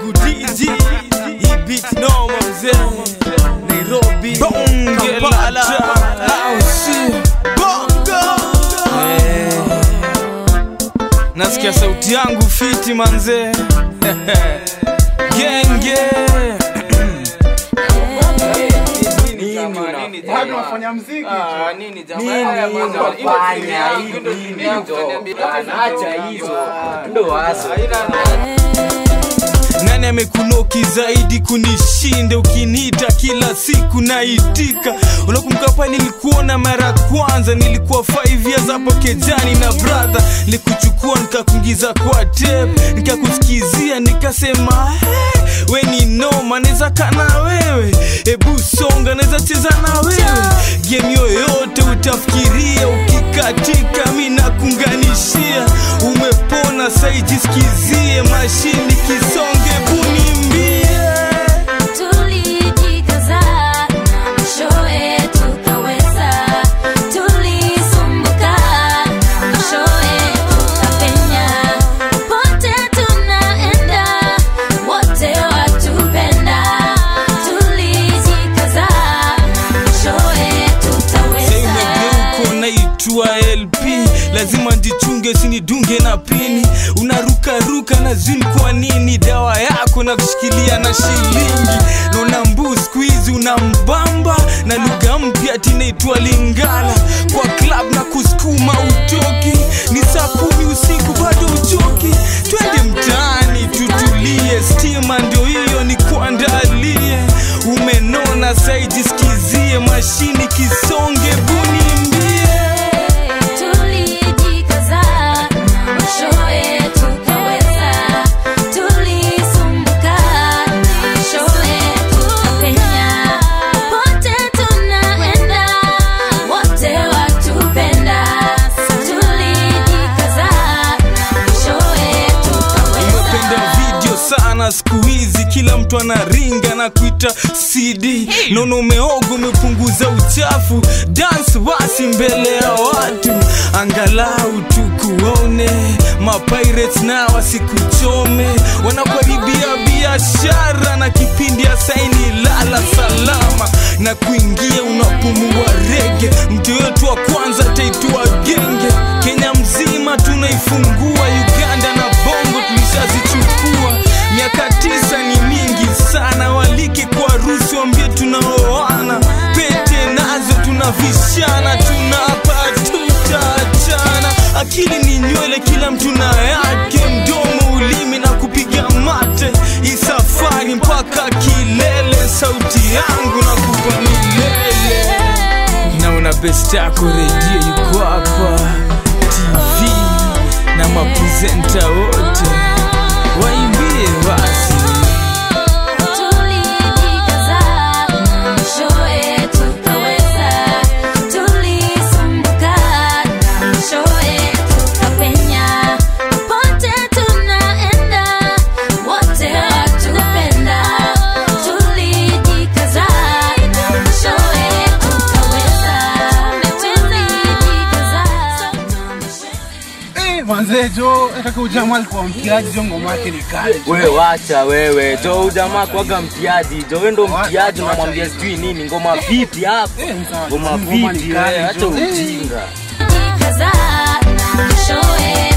wangu DJ hii beat noma mzee Nairobi Kampala au si Bongo Eh. Nasikia sauti yangu fiti manze Genge unafanya mziki Nani amekunoki zaidi kunishinda? Ukiniita kila siku naitika. Unakumbuka pale nilikuona mara ya kwanza, nilikuwa 5 years hapo kejani na brother, nilikuchukua nikakuingiza kwa tape, nikakusikizia nikasema hey, we ni noma, naweza kana wewe, ebu songa, naweza cheza na wewe game yoyote utafikiria, ukikatika mi nakunganishia, umepona saijisikizie, mashini kisonge bunimbie Tulijikaza na mwishowe tukaweza, tulisumbuka na mwishowe tukapenya. Pote tunaenda, wote watupenda. Tulijikaza na mwishowe tutaweza. Sasa naitwa LP, lazima ndichunge sinidunge na pini. Unarukaruka na zin, kwa nini? Dawa yako na kushikilia na shilingi. Naona mbu squeeze unambamba na lugha mpya tinaitwa Lingala. Kwa club na kusukuma utoki, ni saa kumi usiku bado uchoki. Twende mtaani tutulie, stima ndio hiyo ni kuandalie. Umenona saijisikizie, mashini kisonge bunimbie Tulijikaza na mwishowe tukaweza, tulisumbuka na mwishowe tukapenya. Pote tunaenda, wote watupenda. Tulijikaza na mwishowe umependa tukaweza. video sana siku hizi kila mtu anaringa na kuita cd nono umeoga umepunguza uchafu dance basi mbele ya watu angalau tukuone mapirates na wasikuchome wanakuharibia biashara na kipindi ya saini lala salama na kuingia unapumua rege mtu wetu wa kwanza taitwa genge kenya mzima tunaifungua uganda na bongo tulishazichukua miaka tisa ni mingi sana walike kwa harusi wambie tunaoana pete nazo tunavishana tunapa tutaachana akili ni nywele kila mtu na yake mdomo ulimi na kupiga mate hii safari mpaka kilele sauti yangu na kupa milele naona best yako redio yuko hapa tv na maprezenta wote waimbie basi Tulijikaza na mwishowe tukaweza, tulisumbuka na mwishowe tukapenya. Pote tunaenda, wote watupenda. Tulijikaza na mwishowe tukaweza, tulijikaza na mwishowe Eh, manze jo nataka ujamaa alikuwa mtiaji jo ngoma yake ni kali jo. wewe wacha wewe jo ujamaa kwaga mtiaji jo we ndo mtiaji Wacha, unamwambia wacha sijui nini ngoma vipi hapa Eh, msa- ngoma ngoma ni vipi kali, wewe acha jo. ujinga Jikaza na mwishowe